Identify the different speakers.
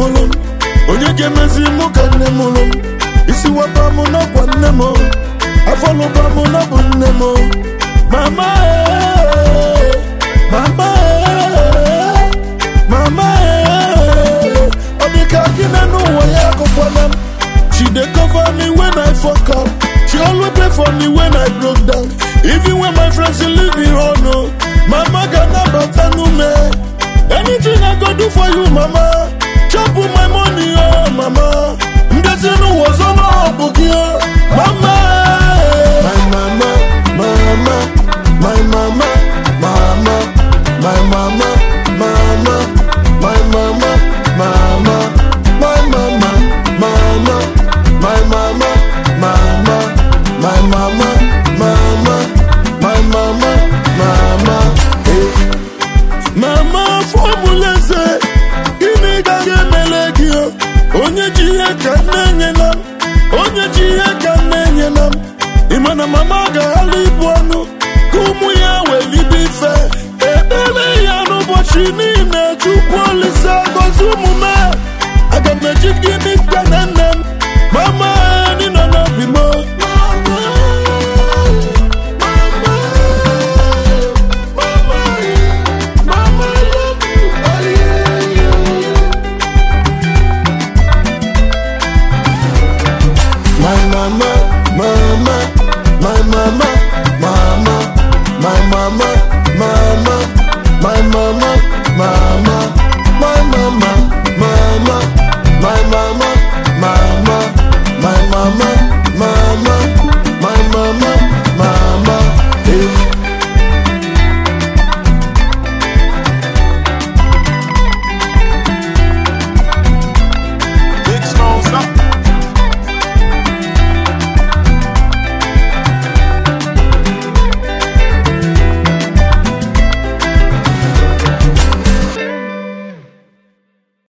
Speaker 1: mụrụ m onye ga-emezi mụ ka nne mụrụ m isi wapa mụ n'ọkwa nne m afọlụba mụ n'ọbụ nne m mama ee, mama ee, mama ee, ọ dị ka gị na n'ụwa ya akụkwana m She dey cover me when I fuck up. She always pray for me when I broke down. Even when my friends say leave me on, no. Mama gana batanu me. Anything I go do for you, mama. Chop with my money, oh mama. Ndezinu was on Obukio. Mama, my mama, mama, my mama, mama, my mama, mama, my mama, mama, my mama, mama, my mama, mama, my mama, mama, my mama, mama, hey. Mama fọmụleze gịnị ka ga-emele gị o? onye ji ihe ka na-enyela m onye ji ihe ka na-enyela m ịma na mama ga-aghala ibu ọnụ ka ụmụ ya welibe ife ekpere ya n'ụbọchị niile chukwu olise gozi ụmụ m aga m eji gịnị ka na nne